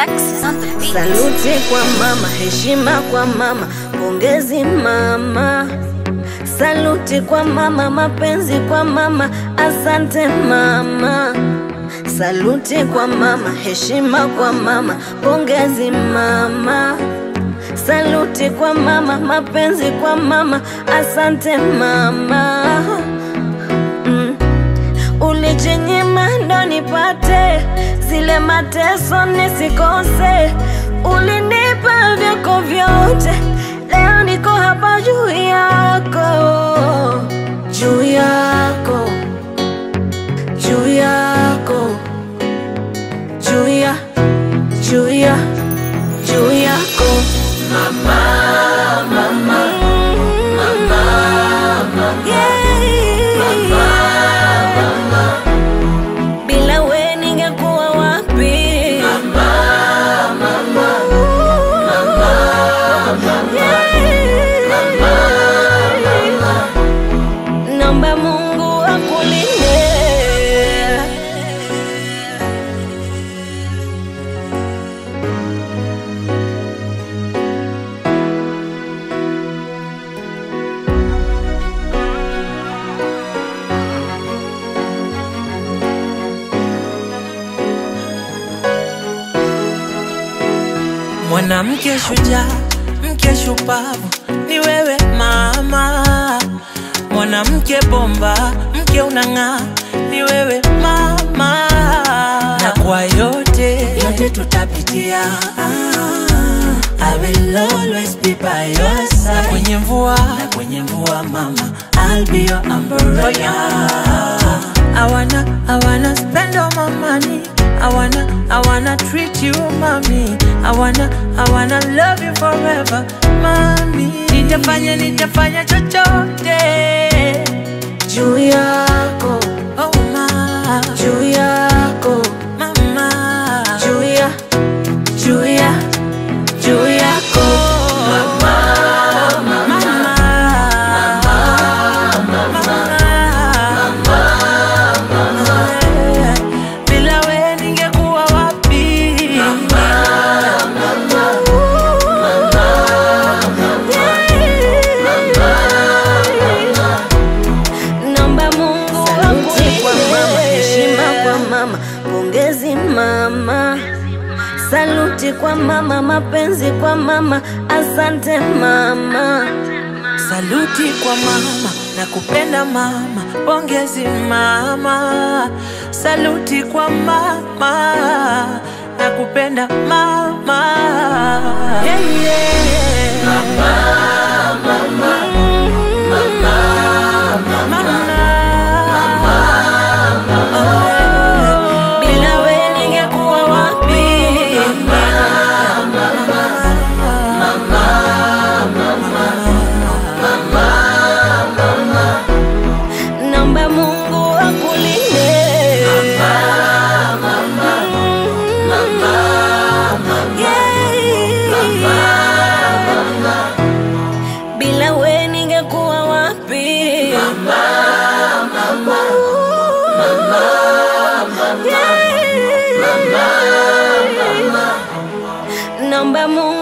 Alexis on the beat. Saluti kwa mama, heshima kwa mama, pongezi mama. Saluti kwa mama, mapenzi kwa mama, asante mama. Saluti kwa mama, heshima kwa mama, pongezi mama. Saluti kwa mama, mapenzi kwa mama, asante mama. Mm. Ulijinyima ndo nipate zile mateso nisikose, ulinipa vyako vyote, leo niko hapa juu yako, juu yako, juu yako, juu ya, juu ya, juu yako mama, mama, mama, yeah. Bila we ningekuwa wapi? Yeah. Naomba Mungu akulinde. Mwanamke shujaa, mke shupavu, ni wewe mama. Mwanamke bomba, mke unang'aa, ni wewe mama. Na kwa yote yote tutapitia, I will always be by your side. Na kwenye mvua, na kwenye mvua mama, I'll be your umbrella. I wanna, I wanna spend all my money. I wanna, I wanna treat you, mommy. I wanna, I wanna love you forever, mommy. Nitafanya, nitafanya chochote. Juu yako, Oh, ma, juu yako, mama. juu ya, juu ya, juu yako Mama. Mama. Bila we ningekuwa wapi? Naomba Mungu akulinde. kwa mama, heshima kwa mama, pongezi mama. Saluti kwa mama, mapenzi kwa mama, asante mama. Saluti kwa mama na kupenda mama, pongezi mama. Saluti kwa mama na kupenda mama. Yeah, yeah. Mama. Oh, Bila we ningekuwa wapi? Naomba Mungu akulinde. Yeah. Bila we ningekuwa wapi? Yeah. Naomba Mungu